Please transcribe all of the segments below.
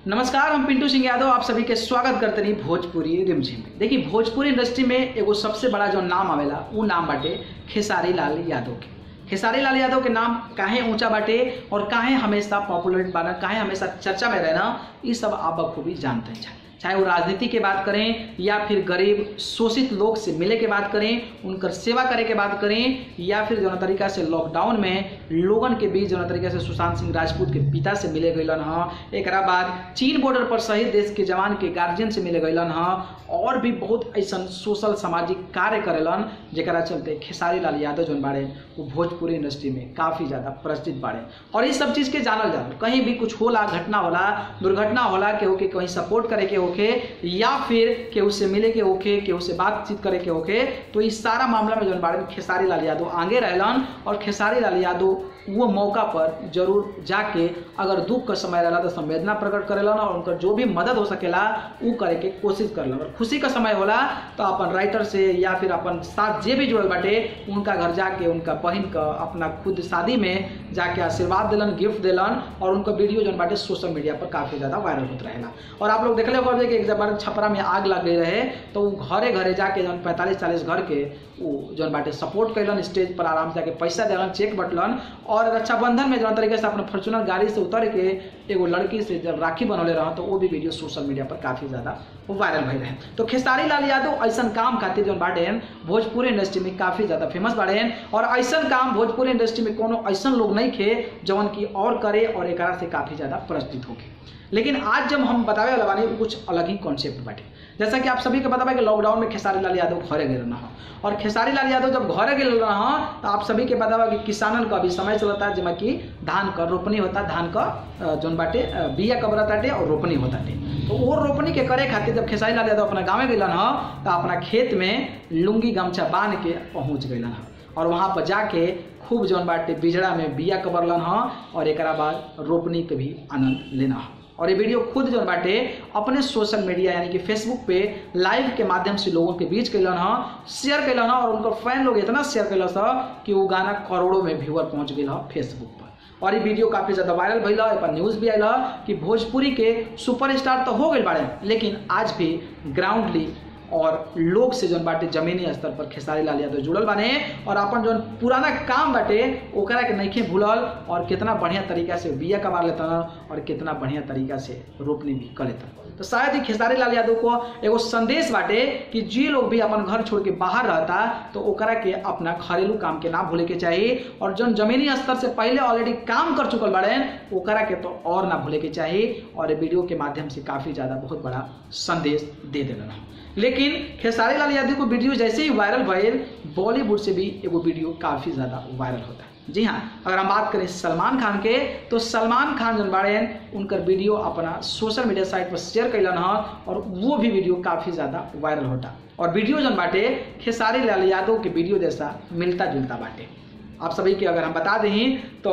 नमस्कार हम पिंटू सिंह यादव आप सभी के स्वागत करते रही भोजपुरी रिमझिम में देखिए भोजपुरी इंडस्ट्री में एगो सबसे बड़ा जो नाम आवेला वो नाम बाटे खेसारी लाल यादव के खेसारी लाल यादव के नाम काहे ऊंचा बाटे और काहे हमेशा पॉपुलर बाना काहे हमेशा चर्चा में रहना ये सब आप बखूबी जानते हैं चाहे वो राजनीति के बात करें या फिर गरीब शोषित लोग से मिले के बात करें उनकर सेवा करे के बात करें या फिर जौन तरीका से लॉकडाउन में लोगन के बीच जौन तरीका से सुशांत सिंह राजपूत के पिता से मिले गईलन ह एक बाद चीन बॉर्डर पर शहीद देश के जवान के गार्जियन से मिले गईलन ह और भी बहुत ऐसा सोशल सामाजिक कार्य करेलन जरा चलते खेसारी लाल यादव जौन बाड़े वो भोजपुरी इंडस्ट्री में काफ़ी ज़्यादा प्रचलित बाड़े और इस सब चीज़ के जानल जाला कहीं भी कुछ होला घटना होला दुर्घटना होला केहू के कहीं सपोर्ट करे के होके या फिर केहू से मिले के होके केहू से बातचीत करे के होके तो इस सारा मामला में जौन बारे में खेसारी लाल यादव आगे रहलन और खेसारी लाल यादव वो मौका पर जरूर जाके अगर दुख का समय रहला तो संवेदना प्रकट करेलन और उनकर जो भी मदद हो सकेला वो करे के कोशिश करलन और खुशी का समय होला तो अपन राइटर से या फिर अपन साथ जे भी जुड़ल बाटे उनका घर जाके उनका बहन का अपना खुद शादी में जाके आशीर्वाद दिलन गिफ्ट दिलन और उनका वीडियो जौन बाटे सोशल मीडिया पर काफ़ी ज़्यादा वायरल होता रहेला और आप लोग देखले होगा कि एक बार छपरा में आग लग गई रहे तो वो घरे घरे जाके जौन पैंतालीस चालीस घर के वो जौन बाटे सपोर्ट कैलन स्टेज पर आराम से जाके पैसा दिलन चेक बटलन और रक्षाबंधन में जौन तरीके से अपने फॉर्चुनर गाड़ी से उतर के एगो लड़की से जब राखी बनौले रहा तो वो भी वीडियो सोशल मीडिया पर काफ़ी ज़्यादा वायरल भई रहे तो खेसारी लाल यादव ऐसा काम खातिर जौन बाटे भोजपुरी इंडस्ट्री में काफ़ी ज़्यादा फेमस बाड़े और ऐसा काम भोजपुरी इंडस्ट्री में कोनो ऐसा लोग नहीं खे जौन की और करे और एक से काफ़ी ज़्यादा प्रचलित होके लेकिन आज जब हम बतावे वाला बानी कुछ अलग ही कॉन्सेप्ट बाटे जैसा कि आप सभी को पता है कि लॉकडाउन में खेसारी लाल यादव घरे गए रहा और खेसारी लाल यादव जब घरे गए रहा तो आप सभी के पता बा कि किसानन का अभी समय चलता है जिसमें कि धान का रोपनी होता धान का जौन बाटे बिया कबरा ताटे और रोपनी होता तो वो रोपनी के करे खातिर जब खेसारी लाल यादव अपना गाँव गलन ह तो अपना खेत में लुंगी गमछा बांध के पहुँच गलन ह और वहाँ पर जाके खूब जौन बाटे बिजड़ा में बिया कबरलन ह और एक बाद रोपनी के भी आनंद लेना है और ये वीडियो खुद जो बाटे अपने सोशल मीडिया यानी कि फेसबुक पे लाइव के माध्यम से लोगों के बीच कैलन ह शेयर कैलन ह और उनका फैन लोग इतना शेयर कैल कि वो गाना करोड़ों में व्यूअर पहुंच गया फेसबुक पर और ये वीडियो काफ़ी ज़्यादा वायरल भैल पर न्यूज़ भी आयल कि भोजपुरी के सुपरस्टार तो हो गए बाड़े लेकिन आज भी ग्राउंडली और लोग से जौन बाटे जमीनी स्तर पर खेसारी लाल यादव जुड़ल बाने और अपन जौन पुराना काम बाटे ओकरा के नइखे भूलल और कितना बढ़िया तरीका से बिया कमा लेता और कितना बढ़िया तरीका से रोपनी भी कर लेता तो शायद ही खेसारी लाल यादव को एगो संदेश बाटे कि जे लोग भी अपन घर छोड़ के बाहर रहता तो ओकरा के अपना घरेलू काम के ना भूले के चाहिए और जौन जमीनी स्तर से पहले ऑलरेडी काम कर चुकल बाड़े ओकरा के तो और ना भूले के चाहिए और वीडियो के माध्यम से काफ़ी ज़्यादा बहुत बड़ा संदेश दे दिलन लेकिन खेसारी लाल यादव को वीडियो जैसे ही वायरल भइल बॉलीवुड से भी एगो वीडियो काफ़ी ज़्यादा वायरल होता है जी हाँ अगर हम बात करें सलमान खान के तो सलमान खान जन बाड़े उनकर वीडियो अपना सोशल मीडिया साइट पर शेयर कैलन ह और वो भी वीडियो काफ़ी ज़्यादा वायरल होता और वीडियो जन बाटे खेसारी लाल यादव के वीडियो जैसा मिलता जुलता बाटे आप सभी के अगर हम बता दें तो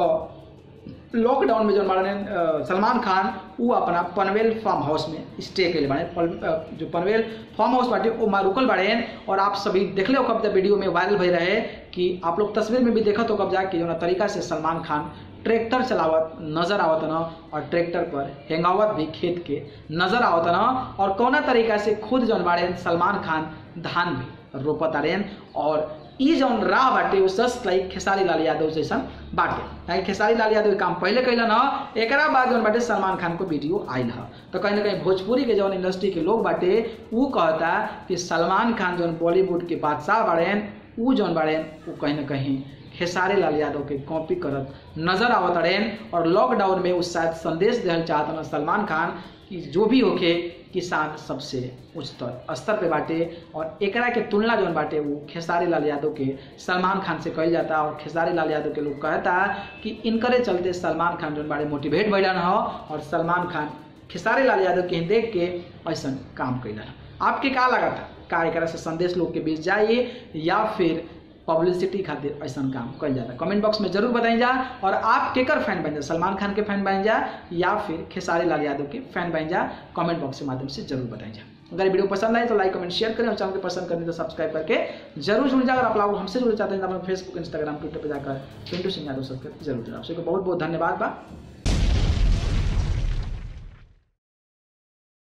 लॉकडाउन में जो बाड़े सलमान खान वो अपना पनवेल फार्म हाउस में स्टे के बाड़े जो पनवेल फार्म हाउस बाटे वो माँ रुकल बाड़े और आप सभी देखले हो कब वीडियो में वायरल भई रहे कि आप लोग तस्वीर में भी देखा तो कब जाके जो तरीका से सलमान खान ट्रैक्टर चलावत नजर आवत न और ट्रैक्टर पर हेंगावत भी खेत के नजर आवत न और कौना तरीका से खुद जौन बाड़े सलमान खान धान भी रोपत आरेन और ई जौन राह बाटे वो जस्ट लाइक खेसारी लाल यादव जैसन बाटे यानी खेसारी लाल यादव काम पहले कैलन ह एक बाद जौन बाटे सलमान खान को वीडियो आयल ह तो कहीं ना कहीं भोजपुरी के जौन इंडस्ट्री के लोग बाटे वो कहता कि सलमान खान जौन बॉलीवुड के बादशाह बाड़े वो जौन बाड़े वो कहीं ना कहीं खेसारी लाल यादव के कॉपी करत नजर आवत रहें और लॉकडाउन में उस शायद संदेश देना चाहता ना सलमान खान कि जो भी होके किसान सबसे उच्चतर स्तर पे बाटे और एकरा के तुलना जौन बाटे वो खेसारी लाल यादव के सलमान खान से कहल जाता और खेसारी लाल यादव के लोग कहता कि इनकरे चलते सलमान खान जौन बाटे मोटिवेट भैलन ह और सलमान खान खेसारी लाल यादव के देख के ऐसा काम कैलन आपके का लगा था का एकरा से संदेश लोग के बीच जाइए या फिर पब्लिसिटी खातिर ऐसा काम कल जाता कमेंट बॉक्स में जरूर बताई जा और आप केकर फैन बन जा सलमान खान के फैन बन जा या फिर खेसारी लाल यादव के फैन बन जा कमेंट बॉक्स के माध्यम से जरूर बताई जा अगर वीडियो पसंद आए तो लाइक कमेंट शेयर करें और चैनल को पसंद करें तो सब्सक्राइब करके जरूर जुड़ जाए अगर आप लोग हमसे जुड़ना चाहते हैं तो अपने फेसबुक इंस्टाग्राम ट्विटर पर जाकर पिंटू सिंह यादव सब्सक्राइब जरूर जुड़ा आपसे बहुत बहुत धन्यवाद बा